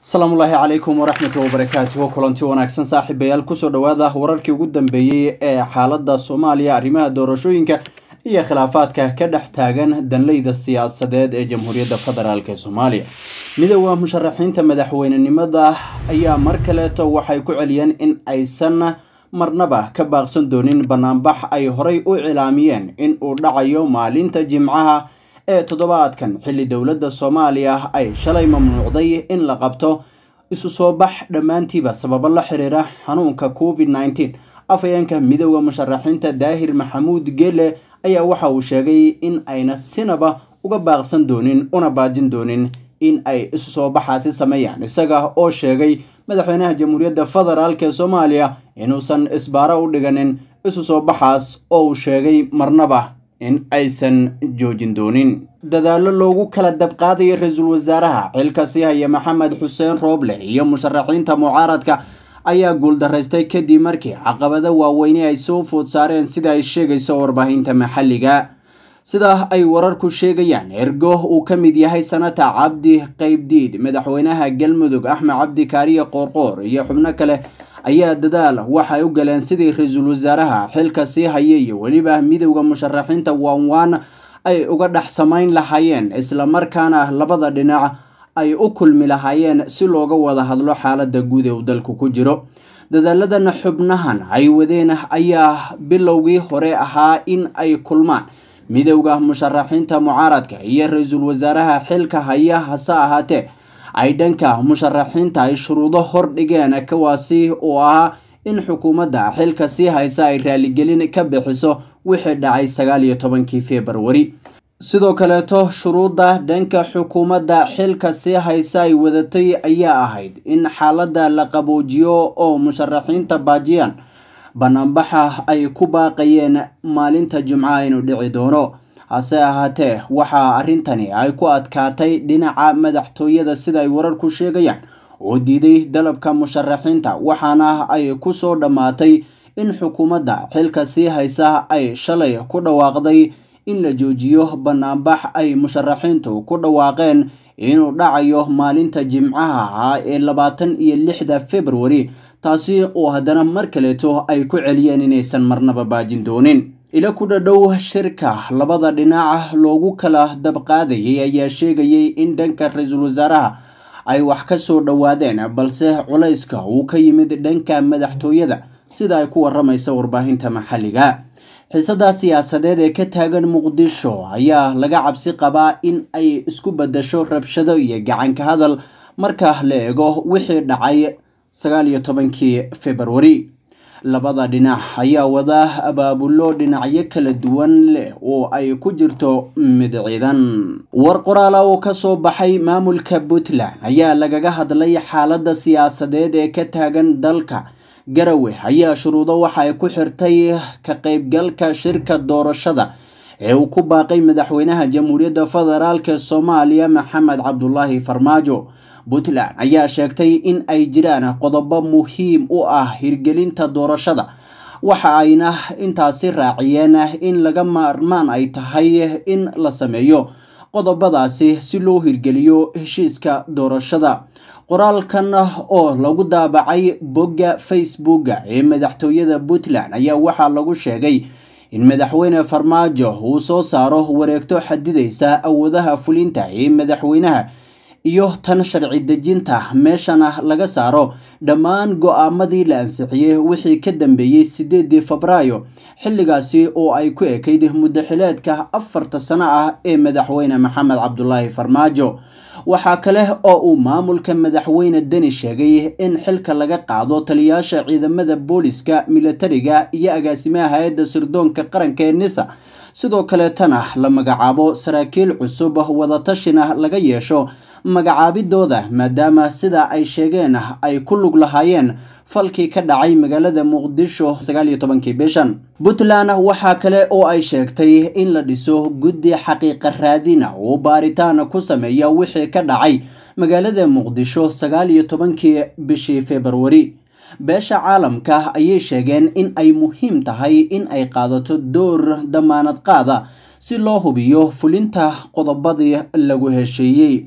asalaamullaahi calaykum waraxmatu wabarakaatuhu kulanti wanaagsan saaxiibayaal kusoo dhowaada wararkii ugu dambeeyey ee xaalada soomaaliya arrimaha doorashooyinka iyo khilaafaadka ka dhex taagan danleyda siyaasadeed ee jamhuuriyadda federaalk ee soomaaliya midooda musharaxiinta madaxweynenimada ayaa mar kaleeto waxay ku celiyeen in aysan marnaba ka baaqsan doonin banaanbax ay horay u cilaamiyeen in uu dhacayo maalinta jimcaha ee toddobaadkan xilli dowladda soomaaliya ay shalay mamnuucday in la qabto isu soo bax dhammaantiiba sababo la xiriira xanuunka covid nneteen afhayeenka midooda musharaxiinta daahir maxamuud geele ayaa waxa uu sheegay in ayna sinaba uga baaqsan doonin una baajin doonin in ay isu soo baxaasi sameeyaan isaga oo sheegay madaxweynaha jamhuuriyadda federaalk ee soomaaliya inuusan isbaaro u dhiganin isu soo baxaas oo uu sheegay marnaba in aysan joojin doonin dadaallo loogu kala dabqaadaya ra-iisul wasaaraha xilka sii haya maxamed xuseen rooble iyo musharaxiinta mucaaradka ayaa guuldaraystay kadib markii caqabado waaweyne ay soo food saareen sida ay sheegayso warbaahinta maxalliga sida ay wararku sheegayaan ergo uu ka mid yahay sanata cabdi qaybdiid madaxweynaha galmudug axmed cabdi kaariye qoorqoor iyo xubno kale ayaa dadaal waxay u galeen sidii ra-iisul wasaaraha xilka sii haya iyo weliba midowda musharaxiinta waanwaan ay uga dhex samayn lahaayeen islamarkaana labada dhinac ay u kulmi lahaayeen si looga wada hadlo xaalada guud ee uu dalku ku jiro dadaaladan xubnahan ay wadeen ayaa bilowgii hore ahaa in ay kulmaan midowda musharaxiinta mucaaradka iyo ra-iisul wasaaraha xilka haya hase ahaatee ay dhanka musharaxiinta ay shuruudo hor dhigeen kuwaasi oo ahaa in xukuumadda xilka sii haysa ay raaligelin ka bixiso wixii dhacay sagaal iyo tobankii februari sidoo kaleeto shuruudda dhanka xukuumadda xilka sii haysa ay wadatay ayaa ahayd in xaaladda la qaboojiyo oo musharaxiinta baajiyaan banaanbaxa ay ku baaqayeen maalinta jimcaha inuu dhici doono hase ahaatee waxaa arrintani ay ku adkaatay dhinaca madaxtooyada sida ay wararku sheegayaan oo diiday dalabka musharaxiinta waxaana ay ku soo dhammaatay in xukuumadda xilka sii haysa ay shalay ku dhawaaqday in la joojiyo banaanbax ay musharaxiintu ku dhawaaqeen inuu dhacayo maalinta jimcaha ah ee labaatan iyo lixda februari taasi oo haddana mar kaleeto ay ku celiyeen inaysan marnaba baajin doonin ila ku dhadhow shirka labada dhinac loogu kala dabqaadayay ayaa sheegayay in dhanka ra-iisul wasaaraha ay wax ka soo dhowaadeen balse culayska uu ka yimid dhanka madaxtooyada sida ay ku waramaysa warbaahinta maxalliga xiisada siyaasadeed ee ka taagan muqdisho ayaa laga cabsi qabaa in ay isku badasho rabshado iyo gacanka hadal marka la eego wixii dhacay sagaal iyo tobankii februari labada dhinac ayaa wada abaabullo dhinacyo kala duwan leh oo ay ku jirto mid ciidan war qoraala oo kasoo baxay maamulka puntland ayaa lagaga hadlay xaalada siyaasadeed ee ka taagan dalka garawe ayaa shuruudo waxa ay ku xirtay ka qaybgalka shirka doorashada ee uu ku baaqay madaxweynaha jamhuuriyadda federaalk soomaaliya maxamed cabdulaahi farmaajo puntland ayaa sheegtay in ay jiraan qodobo muhiim u ah hirgelinta doorashada waxa ayna intaasi raaciyeen in laga maarmaan ay tahay in la sameeyo qodobadaasi si loo hirgeliyo heshiiska doorashada qoraalkan oo lagu daabacay bogga facebooka ee madaxtooyada puntland ayaa waxaa lagu sheegay in madaxweyne farmaajo uu soo saaro wareegto xadidaysa awoodaha fulinta ee madaxweynaha iyo tan sharci dejinta meeshana laga saaro dhammaan go-aamadii la ansixiyey wixii ka dambeeyey sideedii febraayo xilligaasi oo ay ku ekayd muddaxileedka afarta sano ah ee madaxweyne maxamed cabdulaahi farmaajo waxaa kale oo uu maamulka madaxweyne deni sheegay in xilka laga qaado taliyaasha ciidamada booliska militariga iyo agaasimaha hay-adda sirdoonka qaranka ee nisa sidoo kaleetana la magacaabo saraakiil cusub wadatashina laga yeesho magacaabidooda maadaama sida ay sheegeen ay ku lug lahaayeen falkii ka dhacay magaalada muqdisho sagaal iyo tobankii bishan puntland waxaa kale oo ay sheegtay in la dhiso guddi xaqiiqa raadina oo baaritaan ku sameeya wixii ka dhacay magaalada muqdisho sagaal iyo tobankii bishii februari beesha caalamka ayay sheegeen in ay muhiim tahay in ay qaadato door damaanad qaada si loo hubiyo fulinta qodobadii lagu hesheeyey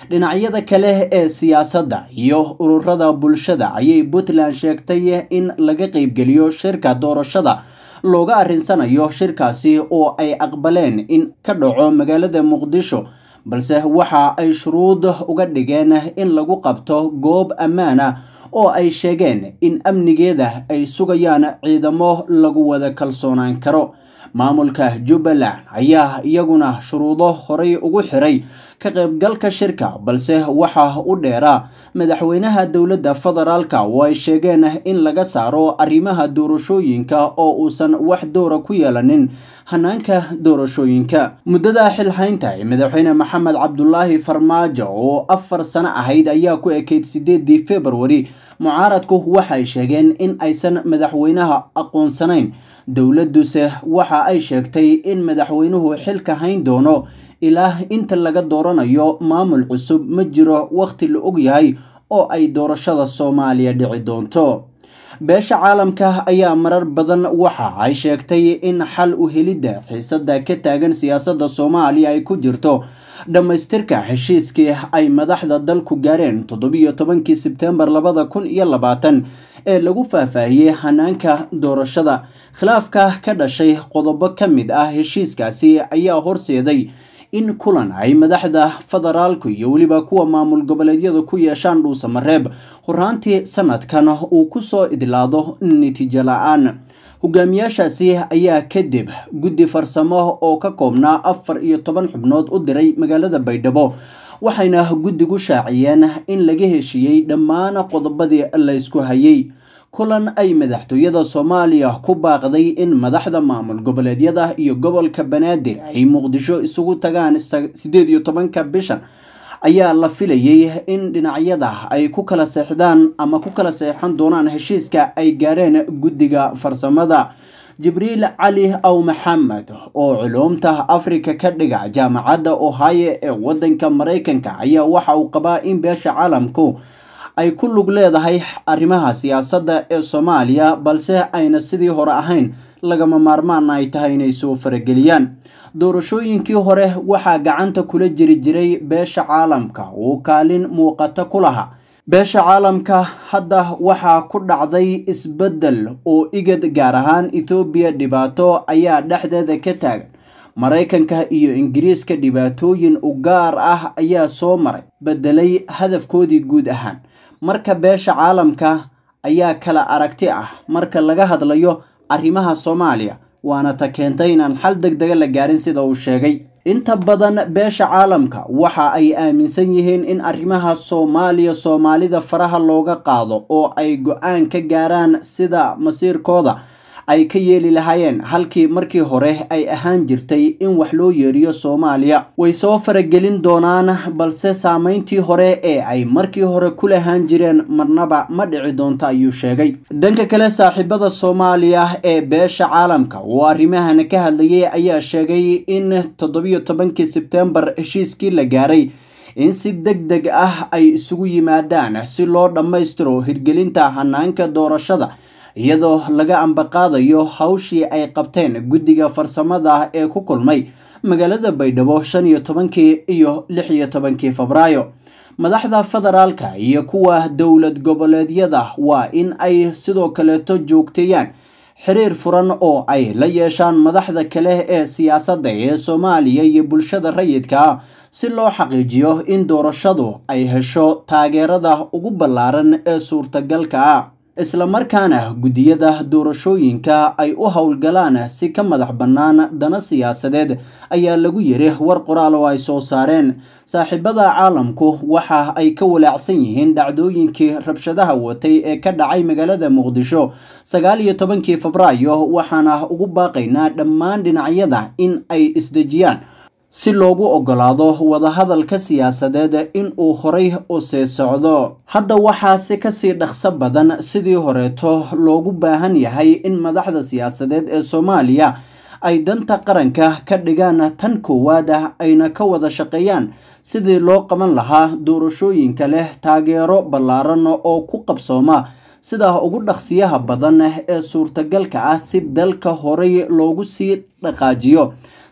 dhinacyada kale ee siyaasadda iyo ururada bulshada ayay puntland sheegtay in laga qeybgeliyo shirka doorashada looga arrinsanayo shirkaasi oo ay aqbaleen in ka dhaco magaalada muqdisho balse waxa ay shuruud uga dhigeen in lagu qabto goob ammaan ah oo ay sheegeen in amnigeeda ay sugayaan ciidamo lagu wada kalsoonaan karo maamulka jubbaland ayaa iyaguna shuruudo horay ugu xiray ka qaybgalka shirka balse waxaa u dheeraa madaxweynaha dowladda federaalka oo ay sheegeen in laga saaro arrimaha doorashooyinka oo uusan wax doora ku yeelanin hanaanka doorashooyinka muddada xilhaynta ee madaxweyne maxamed cabdulaahi farmaajo oo afar sano ahayd ayaa ku ekeyd sideedii februari mucaaradku waxay sheegeen in aysan madaxweynaha aqoonsanayn dowladuse waxa ay sheegtay in madaxweynuhu xilka hayn doono ilaa inta laga dooranayo maamul cusub ma jiro wakhti la og yahay oo ay doorashada soomaaliya dhici doonto beesha caalamka ayaa marar badan waxa ay sheegtay in xal u helidda xiisada ka taagan siyaasadda soomaaliya ay ku jirto dhammaystirka heshiiskii ay madaxda dalku gaareen toddobiyo tobankii sebtembar labada kun iyo labaatan ee lagu faahfaahiyey hanaanka doorashada khilaafka ka dhashay qodobo ka mid ah heshiiskaasi ayaa horseeday in kulan ay madaxda federaalku iyo weliba kuwa maamul goboleedyada ku yeeshaan dhuusamareeb horaantii sanadkan uu kusoo idlaado natiijo la-aan hogaamiyaashaasi ayaa kadib guddi farsamo oo ka koobnaa afar iyo toban xubnood u diray magaalada baydhabo waxayna guddigu shaaciyeen in laga heshiiyey dhammaan qodobadii laysku hayay kulan ay madaxtooyada soomaaliya ku baaqday in madaxda maamul goboleedyada iyo gobolka banaadir ay muqdisho isugu tagaan sideed iyo tobanka bishan ayaa la filayay in dhinacyada ay ku kala seexdaan ama ku kala seexan doonaan heshiiska ay gaareen guddiga farsamada jibriil cali aw maxamed oo culuumta afrika ka dhiga jaamacadda ohio ee wadanka maraykanka ayaa waxa uu qabaa in beesha caalamku ay ku lug leedahay arrimaha siyaasadda ee soomaaliya balse ayna sidii hore ahayn lagama maarmaan ay tahay inay soo farageliyaan doorashooyinkii hore waxaa gacanta kula jiri jiray beesha caalamka uu kaalin muuqata ku lahaa beesha caalamka hadda waxaa ku dhacday isbeddel oo igad gaar ahaan ethoobiya dhibaato ayaa dhexdeeda ka taagan maraykanka iyo ingiriiska dhibaatooyin u gaar ah ayaa soo maray beddelay hadafkoodii guud ahaan marka beesha caalamka ayaa kala aragti ah marka laga hadlayo arrimaha soomaaliya waana ta keentay inaan xal deg dega la gaarin sida uu sheegay inta badan beesha caalamka waxa ay aaminsan yihiin in arrimaha soomaaliya soomaalida faraha looga qaado oo ay go-aan ka gaaraan sida masiirkooda ay ka yeeli lahaayeen halkii markii hore ay ahaan jirtay in wax loo yeeriyo soomaaliya way soo faragelin doonaan balse saameyntii hore ee ay markii hore ku lahaan jireen marnaba ma dhici doonto ayuu sheegay dhanka kale saaxiibada soomaaliya ee beesha caalamka oo arrimahan ka hadlayay ayaa sheegay in toddobiyo tobankii sebtembar heshiiskii la gaaray in si deg deg ah ay isugu yimaadaan si loo dhammaystiro hirgelinta hanaanka doorashada iyadoo laga ambaqaadayo hawshii ay qabteen guddiga farsamada ee ku kulmay magaalada baydhabo shan iyo tobankii iyo lix iyo tobankii febraayo madaxda federaalka iyo kuwa dowlad goboleedyada waa in ay sidoo kaleeto joogteeyaan xiriir furan oo ay la yeeshaan madaxda kale ee siyaasadda ee soomaaliya iyo bulshada rayidka ah si loo xaqiijiyo in doorashadu ay hesho taageerada ugu ballaaran ee suurtagalka ah islamarkaana guddiyada doorashooyinka ay u howlgalaan si ka madax bannaan dana siyaasadeed ayaa lagu yiri war qoraal oo ay soo saareen saaxiibada caalamku waxa ay ka walaacsan yihiin dhacdooyinkii rabshadaha watay ee ka dhacay magaalada muqdisho sagaal iyo tobankii febraayo waxaana ugu baaqaynaa dhammaan dhinacyada in ay isdejiyaan si loogu ogolaado wadahadalka siyaasadeed in uu horay u sii socdo hadda waxaa si kasii dhaqso badan sidii horeeto loogu baahan yahay in madaxda siyaasadeed ee soomaaliya ay danta qaranka ka dhigaan tan koowaad ah ayna ka wada shaqeeyaan sidii loo qaban lahaa doorashooyinka leh taageero ballaaran oo ku qabsooma sida ugu dhaqsiyaha badan ee suurtagalka ah si dalka horay loogu sii dhaqaajiyo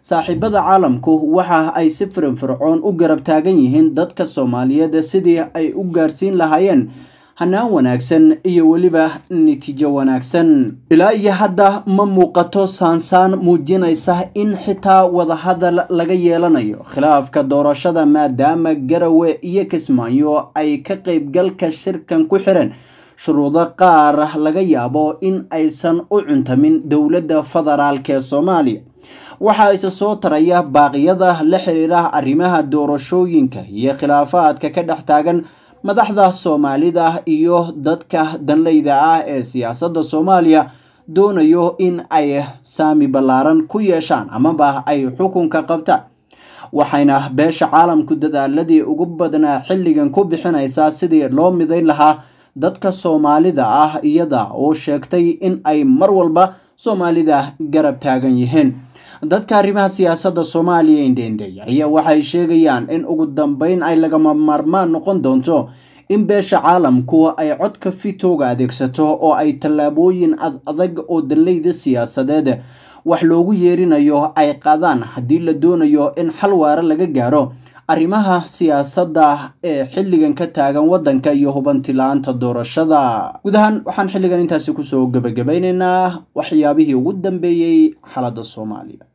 saaxiibada caalamku waxa ay si firinfircoon u garab taagan yihiin dadka soomaaliyeed sidii ay u gaarsiin lahaayeen hanaan wanaagsan iyo weliba natiijo wanaagsan ilaa iyo hadda ma muuqato saansaan muujinaysa in xitaa wadahadal laga yeelanayo khilaafka doorashada maadaama garawe iyo kismaayo ay ka qaybgalka shirkan ku xireen shuruudo qaar laga yaabo in aysan u cuntamin dowladda federaalk ee soomaaliya waxaa isa soo taraya baaqyada la xiriira arrimaha doorashooyinka iyo khilaafaadka ka dhex taagan madaxda soomaalida iyo dadka danleyda ah ee siyaasadda soomaaliya doonayo in ay saami ballaaran ku yeeshaan amaba ay xukunka qabtaan waxayna beesha caalamku dadaaladii ugu badnaa xilligan ku bixinaysaa sidii loo midayn lahaa dadka soomaalida ah iyada oo sheegtay in ay mar walba soomaalida garab taagan yihiin dadka arrimaha siyaasadda soomaaliya indhendhey ayaa waxay sheegayaan in ugu dambeyn ay lagama maarmaan noqon doonto in beesha caalamku ay codka fitooga adeegsato oo ay tallaabooyin ad adag oo danleyda siyaasadeed wax loogu yeerinayo ay qaadaan haddii la doonayo in xal waare laga gaaro arrimaha siyaasadda ee xilligan ka taagan waddanka iyo hubanti la-aanta doorashada guud ahaan waxaan xilligan intaasi kusoo gebagabaynaynaa waxyaabihii ugu dambeeyey xaaladda soomaaliya